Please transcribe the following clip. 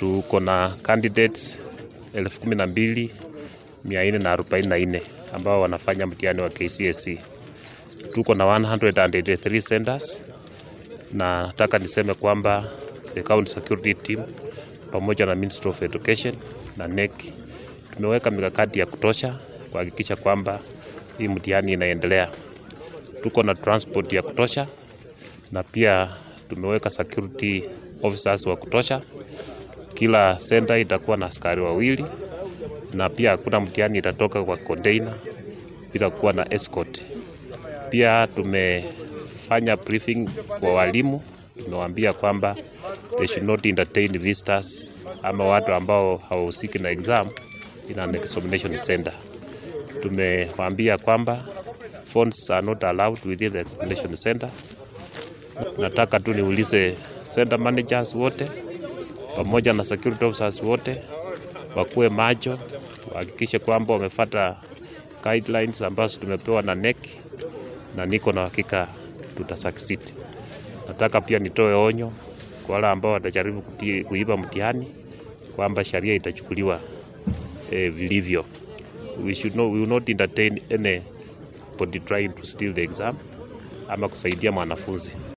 tuko na candidates elfu kumi na mbili mia nne na arobaini na nne ambao wanafanya mtihani wa KCSE. Tuko na 183 centers na nataka niseme kwamba the county security team pamoja na Ministry of Education na NEC tumeweka mikakati ya kutosha kuhakikisha kwamba hii mtihani inaendelea. Tuko na transport ya kutosha na pia tumeweka security officers wa kutosha. Kila center itakuwa na askari wawili na pia hakuna mtihani itatoka kwa container bila kuwa na escort. Pia tumefanya briefing kwa walimu, tumewaambia kwamba they should not entertain visitors ama watu ambao hawahusiki na exam in an examination center. Tumewaambia kwamba phones are not allowed within the examination center. Nataka tu niulize center managers wote pamoja na security officers wote wakuwe macho, wahakikishe kwamba wamefuata guidelines ambazo tumepewa na NEC na niko na hakika tuta succeed. Nataka pia nitoe onyo kwa wale ambao watajaribu kuti- kuiba mtihani kwamba sheria itachukuliwa eh, vilivyo. We should not, we will not entertain anybody trying to steal the exam ama kusaidia mwanafunzi.